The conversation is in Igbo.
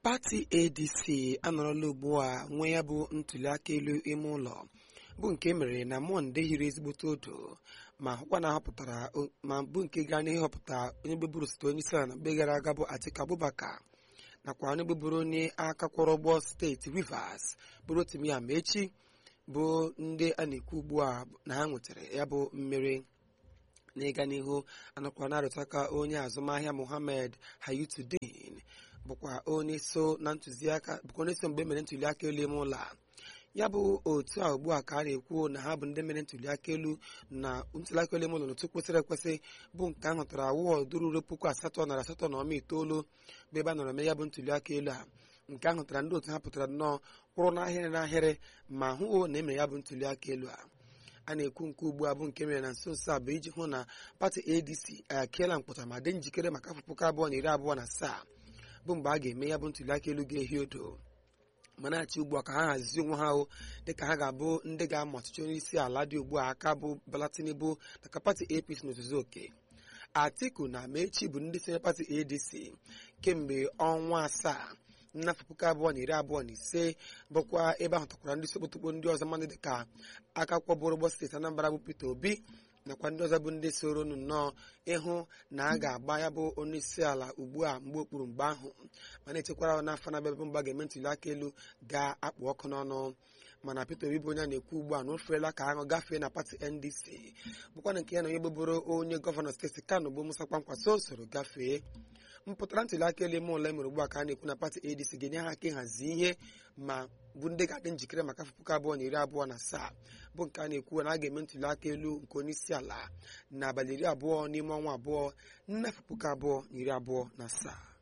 pati adc anọrọla ugbu a nwee ya bụ ntuliaka elu ime ụlọ bụ nke mere na mọnde hiri ezigbote odo ma hụkwa na ahọpụtara ma bụ nke gara n'ihe họpụta onye gbeburu site onye isi ala na mgbe gara aga bụ Atiku Abubakar nakwa onye gbeburu onye aka kwọrọ ụgbọ steeti Rivers bụrụ Rotimi Amaechi bụ ndị a na-ekwu ugbu a na ha nwetara ya bụ mmeri n'ịga n'ihu anọkwa na-arụtụ aka onye azụmahịa Mohammed Hayatuddin bụkwa onye so na ntụziaka bụkwa onye so mgbe emere ntuliaka elu ime ụlọ a ya bụ otu a ugbu a ka a na-ekwu na ha bụ ndị mere ntuliaka elu na ntuliaka elu ime ụlọ n'otu kwesịrị ekwesị bụ nke a hụtara wọdụ ruru puku asatọ narị asatọ na ọma itoolu bụ ebe a nọrọ mee ya bụ ntuliaka elu a nke a hụtara ndị otu ha pụtara nnọọ kwụrụ n'ahịrị n'ahịrị ma hụ na emere ya bụ ntuliaka elu a a na-ekwu nke ugbu a bụ nke mere na nso nso a bụ iji hụ na pati adc akiela mkpọta ma dị njikere maka afọ puku abụọ na iri abụọ na asaa bụ mgbe a ga-eme ya bụ ntuliaka elu ga-ehi odo ma na-achị ugbu a ka ha hazie onwe ha hụ dịka ha ga-abụ ndị ga-ama ọchịchị onye isi ala dị ugbu a aka bụ Bola Tinubu maka pati APC n'ozuzu oke Atiku na Amaechi bụ ndị sonye pati ADC kemgbe ọnwa asaa n'afọ puku abụọ na iri abụọ na ise bụkwa ebe ahụ takwara ndị sokpotokpo ndị ọzọ mmadụ dịka aka kwọbụrụ ụgbọ steeti Anambra bụ Peter Obi nakwa ndị ọzọ bụ ndị soro nnọọ ịhụ na a ga-agba ya bụ onye isi ala ugbu a mgbe okpuru mgbe ahụ ma na-echekwara n'afọ na-abịa bụ mgba ga-eme ntuli aka elu ga-akpụ ọkụ n'ọnụ mana Peter Obi bụ onye na-ekwu ugbu a na o ferela ka aṅụ gafee na pati NDC bụkwana nke ya na onye gboboro onye gọvanọ steeti Kano bụ Musa Kwankwaso soro gafee mpụtara ntuli aka elu ime ụlọ emere ugbu a ka a na-ekwu na pati ADC ga-enye ha aka ịhazi ihe ma bụ ndị ga-adị njikere maka afọ puku abụọ na iri abụọ na asaa bụ nke a na-ekwu na a ga-eme ntuli aka elu nke onye isi ala n'abalị iri abụọ n'ime ọnwa abụọ n'afọ puku abụọ na iri abụọ na asaa